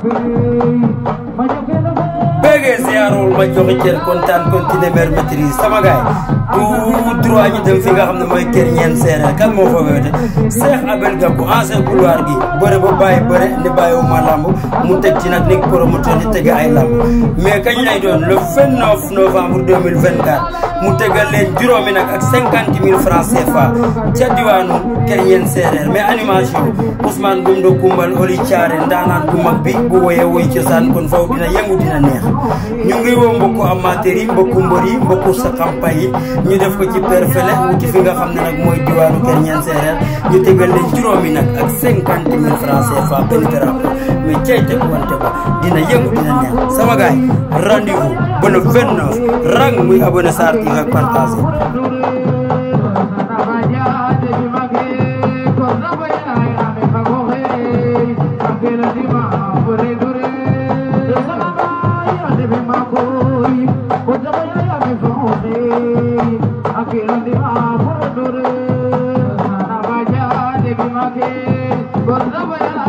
bëggee ziarul ma joxe cër kontaan continuer mer maîtrise sama gaay tout droit ñu dem fi nga xam ne mooy kër ñeen séeréer kan moo fa wéete Cheikh Abel Gabou ancien couloir gi bëre ba bàyyi bëre ne bàyyiwuma lamb mu teg ci nag nekk promoteur di tege ay lamb mais kañ lay doon le 29 novembre 2024 mu tegal leen juróomi nag ak 50 000 francs CFA ca diwaanu kër ñeen séeréer mais animation Ousmane Gumdo Kumbal Oli Thiaré ndaanaan bu mag bi bu woyee woy cosaan kon foofu dina yëngu dina neex ñu ngi woo mbokku amateur yi mbokku mbër yi mbokku sa campagne yi ñu def ko ci perfele wuti fi nga xam ne nag mooy diwaanu kër ñeen séeréer ñu tegal leen juróomi nag ak cinquante mille francs CFA benn drapeau mais cey teg wante ba dina yëngu dina neex sama gaay rendez-vous ba le 29 rang muy abonné Sarr TV ak partagé Gordaba ya